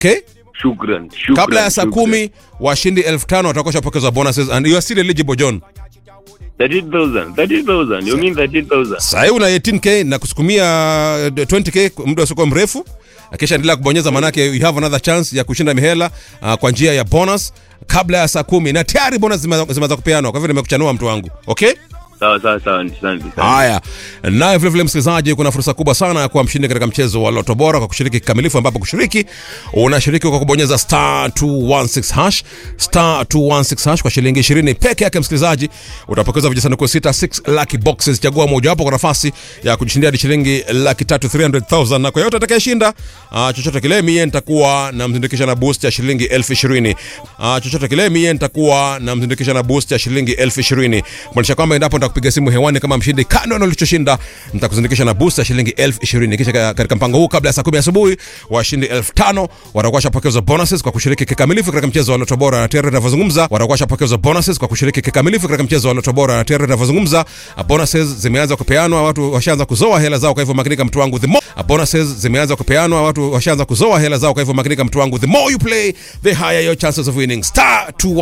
okay Shukran, shukran. kabla ya saa shukran. kumi washindi elfu tano watakuwa shapokezwa bonuses and you are still eligible john 13,000, 13,000. You mean 13,000? sahii una 18k na kusukumia eh, 20k muda usiokuwa mrefu na kisha endelea kubonyeza manake you have another chance ya kushinda mihela uh, kwa njia ya bonus kabla ya saa kumi na tayari bonus zime- zimeanza kupeanwa kwa hivyo nimekuchanua mtu wangu okay Sawa sawa sawa, asante asante. haya naye vilevile msikilizaji kuna fursa kubwa sana ya kuwa mshindi katika mchezo wa loto bora kwa kushiriki kikamilifu ambapo kushiriki unashiriki kwa kubonyeza star 216 hash star 216 hash kwa shilingi 20 peke yake msikilizaji utapokeza vijisanduku sita 6 lucky boxes chagua mojawapo kwa nafasi ya kujishindia hadi shilingi laki tatu 300000 na kwa yote atakayeshinda uh, chochote kile mie nitakuwa namzindikisha na boost ya shilingi elfu ishirini uh, chochote kile mie nitakuwa namzindikisha na boost ya shilingi elfu ishirini kumaanisha kwamba endapo nitakupiga simu hewani kama mshindi kando na ulichoshinda nitakuzindikisha na boost ya shilingi elfu ishirini kisha ka- katika mpango huu kabla ya saa kumi asubuhi washindi elfu tano watakuwa washapokezwa bonuses kwa kushiriki kikamilifu katika mchezo wa loto bora na tayari tunavyozungumza watakuwa washapokezwa bonuses kwa kushiriki kikamilifu katika mchezo wa loto bora na tayari tunavyozungumza uh, bonuses zimeanza kupeanwa watu washaanza kuzoa hela zao kwa hivyo makinika mtu wangu the more uh, bonuses zimeanza kupeanwa watu washaanza kuzoa hela zao kwa hivyo makinika mtu wangu the more you play the higher your chances of winning star 2